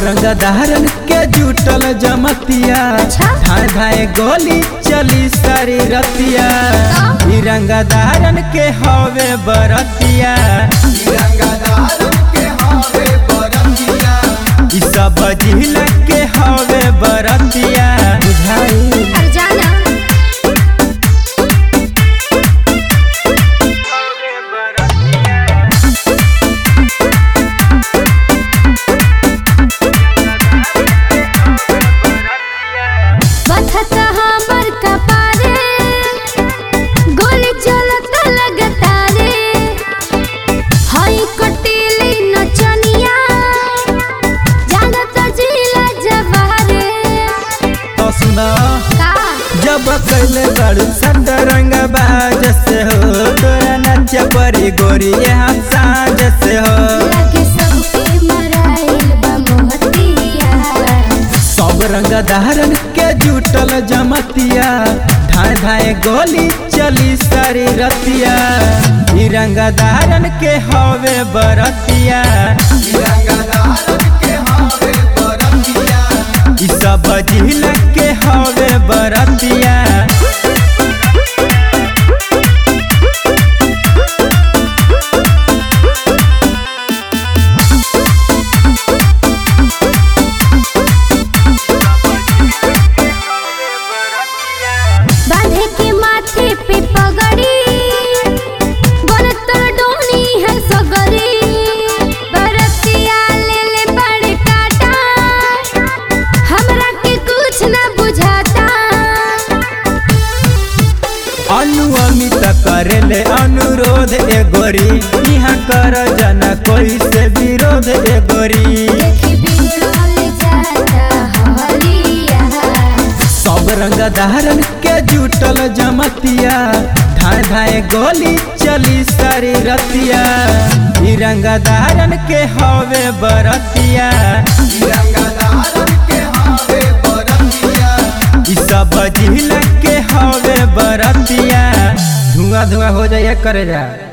रंग धारन के जुटल जमतिया अच्छा। धाए धाए गोली चली सारी रतिया का? ई रंग धारन के हवे बरतिया ई सब जिला के हवे बरतिया बुझाई अरे जाना बथत हमर कपारे गोली चलत लगतारे हई कटीली नचनिया जानत जिला जवारे तो सुना का जब कैले बड़ू संत रंग बाज से हो तोरा नच परी गोरी यहाँ साँझ से हो लगे सबके मराइल बा मोहतिया सब रंग धारन के जुटल जमतिया धाए धाए गोली चली सारी रतिया ई रंग धारन के हवे बरतिया ई सब जिला के हवे बरतिया बांधे के माथे पे पगड़ी बरतर डोनी है सगरी बरतिया ले ले बड़े काटा हमरा के कुछ ना बुझाता अनु अमित करेले अनुरोध ए गोरी यहाँ कर जना कोई से विरोध ए गोरी देखी बिगड़ल जाता हलिया सब रंग धारन के जुटल जमतिया धाए धाए गोली चली सारी रतिया ई रंग धारन के हवे बरतिया ई सब जिला के हवे बरतिया धुआं धुआं हो जाए करे जा